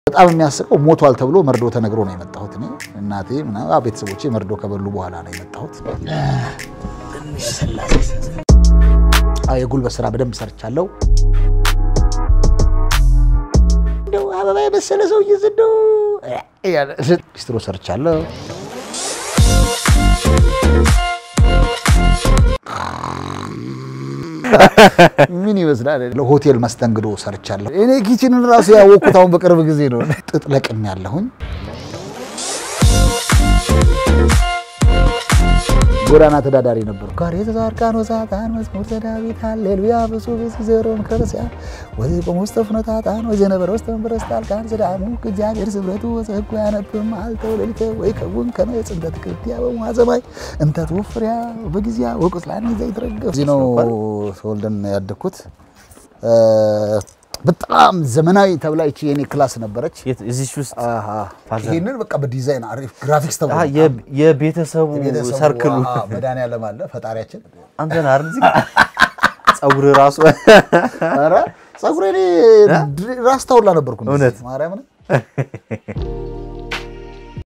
በጣም የሚያስቀው ሞቷል ተብሎ መርዶ ተነግሮ ነው የመጣሁት። እኔ እናቴ ምናምን አዎ፣ ቤተሰቦቼ መርዶ ከበሉ በኋላ ነው የመጣሁት። አዎ፣ የጉልበት ስራ በደንብ ሰርቻለሁ። እንደው አበባ የመሰለ ሰውዬ እንደው ሊስትሮ ሰርቻለሁ። ምን ይመስላል? ለሆቴል መስተንግዶ ሰርቻለሁ። እኔ ኪችንን ራሱ ያወቅኩት አሁን በቅርብ ጊዜ ነው። ጥጥ ለቅም ያለሁኝ ጎዳና ተዳዳሪ ነበሩ። ጋር የተዛርቃን ወሳጣን መዝሙር ዘዳዊት ሃሌሉያ ብፁ ብፁ ዘሮን ከርሲያ ወይ በሙስጠፍ ነታጣን ወይ ዘነበረ ውስጥ መንበረስ ጣልቃን ዘዳሙ እግዚአብሔር ስብረቱ ወፀጉ ያነብም አልተው ሌሊተ ወይ ከውን ከመጽ እንተ ትክርቲያ በሙሐዘማይ እንተ ትወፍሪያ በጊዜያ ወቁስላን ይዘ ይትረገፍ እዚህ ነው ተወልደን ያደግኩት። በጣም ዘመናዊ ተብላ ይቺ የኔ ክላስ ነበረች። የት- እዚች ውስጥ አሃ። ፋዘር- ይህንን በቃ በዲዛይን አሪፍ ግራፊክስ ተብሎ አሀ፣ የ- የቤተሰቡ የቤተሰቡ ሰርክሉ አዎ፣ መድኃኒዓለም አለ ፈጣሪያችን። አንተን አይደል? እዚህ ጸጉር ራሱ ኧረ ፀጉሬ እኔ ራስታ ሁላ ነበርኩ። እውነት? ማርያምን